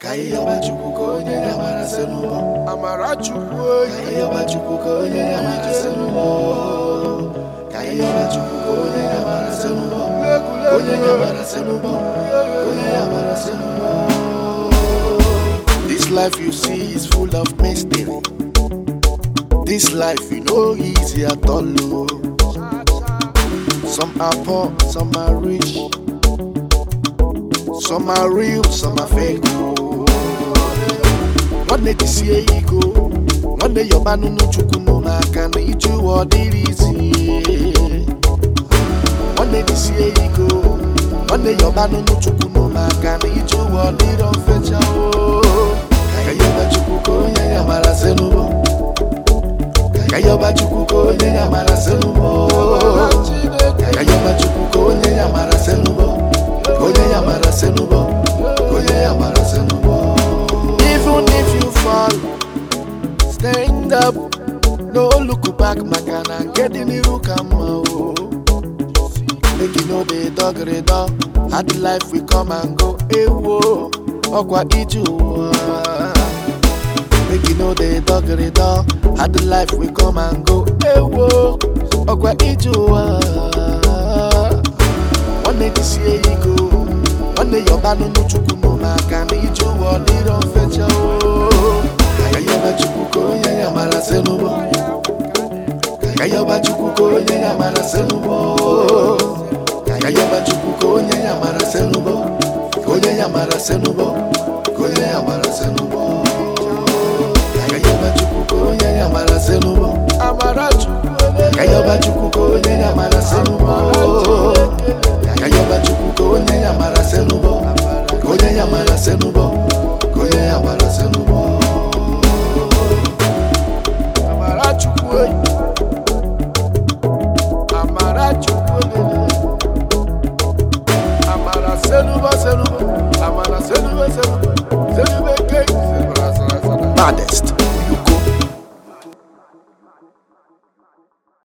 ka ihe ọma chukwu ka onye ya mara sị n'ụgbọ amara chukwu ka ihe ọma chukwu ka onye ya mara sị n'ụgbọ ka ihe ọma chukwu ka onye ya mara sị n'ụgbọ onye ya mara sị n'ụgbọ onye ya mara sị n'ụgbọ This life you see is full of mystery. This life you know easy at all. oh. Some are poor, some are rich. Some are real, some are fake. oh. Nwanne jisie ego, nwanne yọba nunu chukwu nụ n'aka na ije ụwa ọ dịrị izi. Nwanne jisie ego, nwanne yọba nunu chukwu nụ n'aka na ije ụwa ọ dịrị ofecha o. Ka yọba chukwu ka onye ya mara sị n'ụgbọ. Ka yọba chukwu ka onye ya mara sị n'ụgbọ. Ka yọba chukwu ka onye ya mara sị n'ụgbọ. Ka onye ya mara sị n'ụgbọ. Ka onye ya mara sị n'ụgbọ. Even if you fall, stand up. No look back, maka na nke dị n'iru ka mma o. Make you know the dog rida. Hard life we come and go. Ewo, ọkwa ije ụwa. Make you know the dog rida. Hard life we come and go. Ewo, ọkwa ije ụwa. Nwanne jisie ego. Nwanne yọba nunu chukwu nụ n'aka na ije ụwa ọ dịrọ mfecha o. Ka yọba chukwu ka onye ya mara sị n'ụgbọ. Ka yọba chukwu ka onye ya mara sị n'ụgbọ. Ka yọba chukwu ka onye ya mara sị n'ụgbọ. Ka onye ya mara sị n'ụgbọ. Ka onye ya mara sị n'ụgbọ. Ka yọba chukwu ka onye ya mara sị n'ụgbọ. amara chukwu Ka yọba chukwu ka onye ya mara sị n'ụgbọ. Ka yọba chukwu ka onye ya mara sị n'ụgbọ. Ka onye ya mara sị n'ụgbọ. Ka onye ya mara sị n'ụgbọ. amara chukwu amara chukwu amara senuba senuba amara senuba senuba senube ke sebra sara sara Baddest.